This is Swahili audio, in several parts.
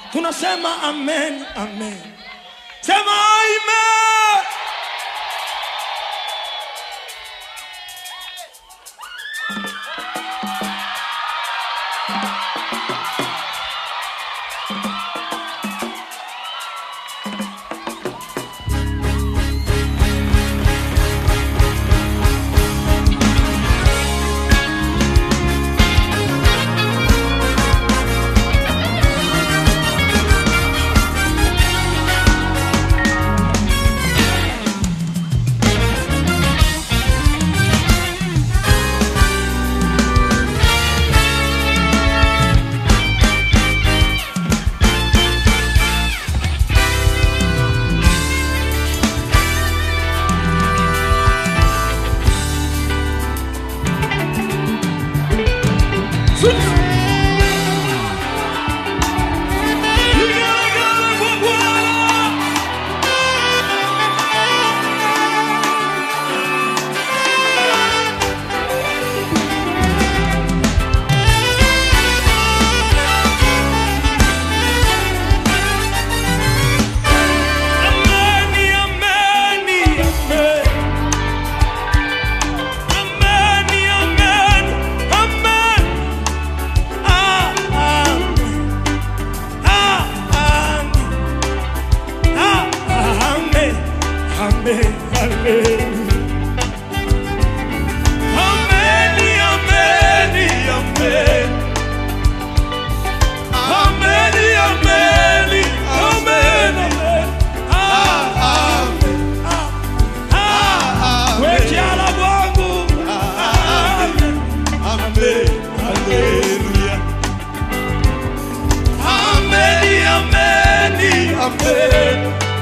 tunasema amen, amen. Sema amen. Ameni, ameni, amen. Ameni, amen, amen. Ah, amen. Ah, amen. Ah, amen. Amen, amen. Ameni, ameni, amen. Ameni, ameni, amen, amen. Ah, amen. Ah, ah, wekiala bwangu. Amen. Amen. Hallelujah. Ameni, ameni, amen.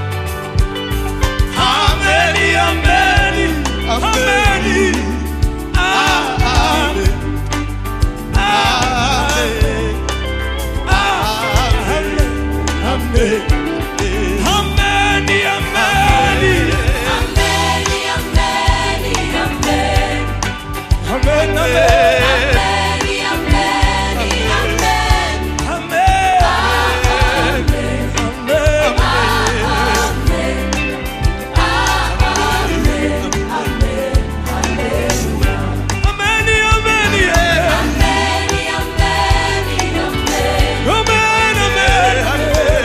Ameni, ameni, ameni. Ah, amen. Ah, amen. Ah, amen. Amen. Ameni, ameni. Amen, amen. Amen. Amen. Ameni, ameni, eh. Amen, amen, amen.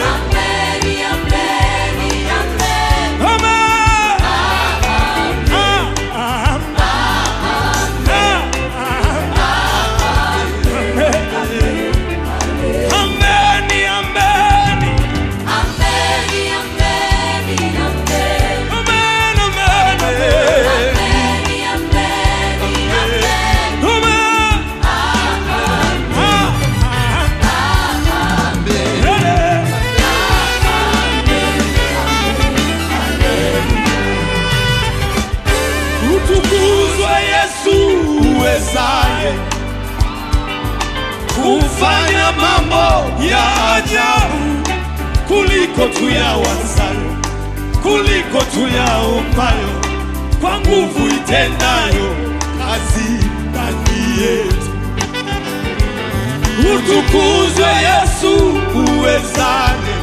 Amen. Ah, ah, Ameni, ameni. Amen, amen, amen. Amen. Ah, Utukuzwe Yesu uwezaye kufanya mambo ya ajabu kuliko tuyawazayo, kuliko tuyaombayo, kwa nguvu itendayo kazi ndani yetu. Utukuzwe Yesu uwezaye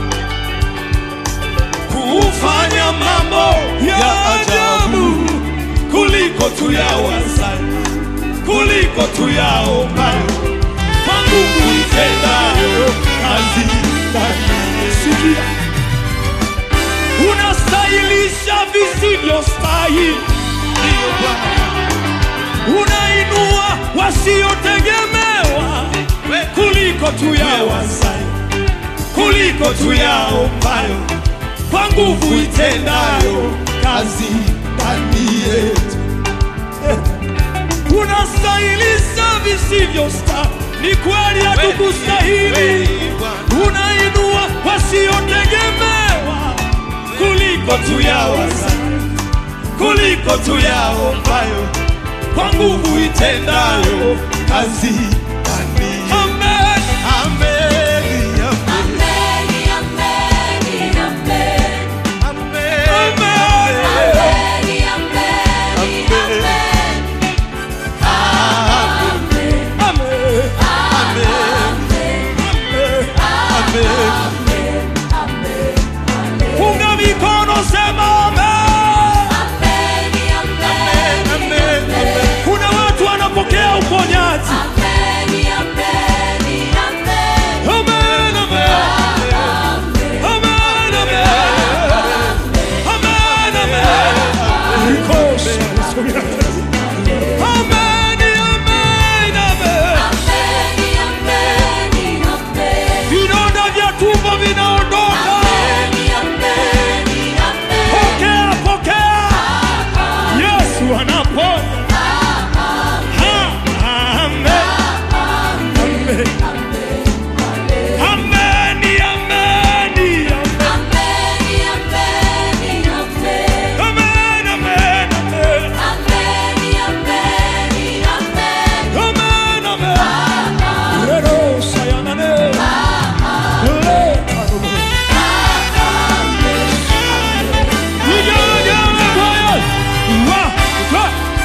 kufanya mambo ya ajabu kuliko tuyawazayo, kuliko tuyaombayo, kwa nguvu itendayo kazi ndani yetu. Sikia, unastahilisha visivyostahili, ndiyo Bwana unainua wasiotegemewa kuliko tuyawazayo, kuliko tuyaombayo, kwa nguvu itendayo kazi ndani yetu. Unastahilisha visivyostahili, ni kweli hatukustahili. Unainua wasiotegemewa kuliko tuyawazayo, kuliko tuyaombayo kwa nguvu itendayo kazi ndani. Amen. Amen. Amen. Amen. Amen. tumbo vinaondoka. Pokea, pokea. Yesu anaponya. Ha, amen. Amen. Ameni, ameni, amen. Amen, amen, amen. Amen, amen. Rero sayanane. Le karulu. Vigelegele kwa Yesu. Wa, wa.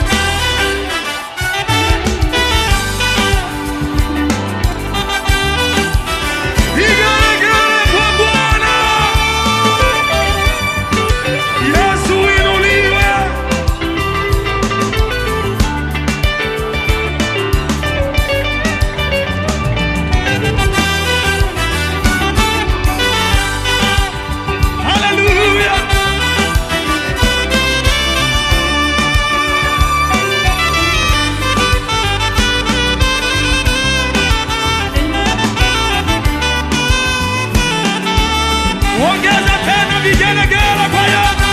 Vigelegele kwa Bwana. Yesu inuliwe. Hallelujah. Ongeza tena vigelegele kwa Yesu.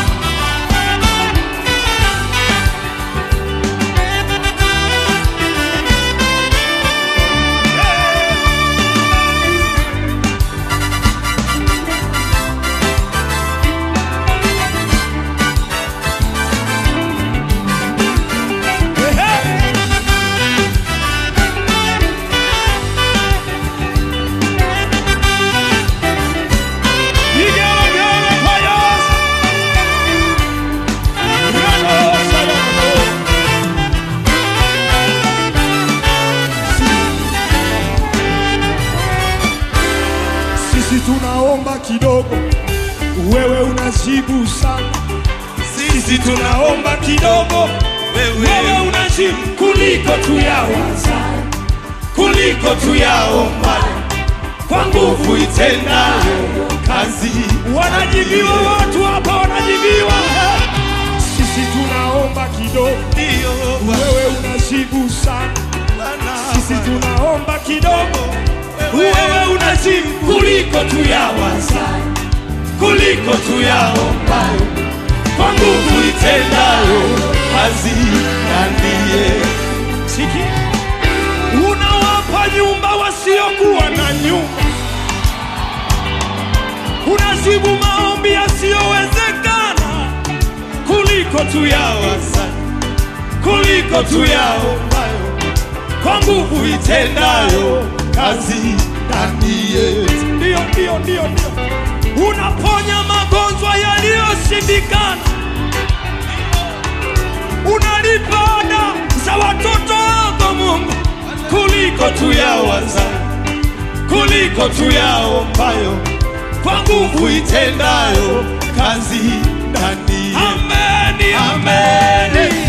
Ehe. Vigelegele kwa Yesu. Reno salamo. Sisi tunaomba kidogo, wewe unajibu sana. Sisi tunaomba kidogo, wewe unajibu kuliko tuyawaza, kuliko tuyaomba, kwa nguvu itendayo kazi. Wanajibiwa watu hapa, wanajibiwa. Sisi tunaomba kidogo, wewe unajibu sana. Sisi tunaomba kidogo, wewe unajibu kuliko tuyawaza, kuliko tuyaombayo, kwa nguvu itendayo kazi ndaniye. Sikia, unawapa nyumba wasiokuwa na nyumba, unajibu maombi yasiyowezekana kuliko tuyawaza, kuliko tuyaombayo kwa nguvu itendayo kazi ndani yetu. Ndio, ndio, ndio, ndio. Unaponya magonjwa yaliyoshindikana, unalipa ada za watoto wako Mungu, kuliko tuyawaza, kuliko tuyaombayo, kwa nguvu itendayo kazi ndani yetu. Ameni, ameni.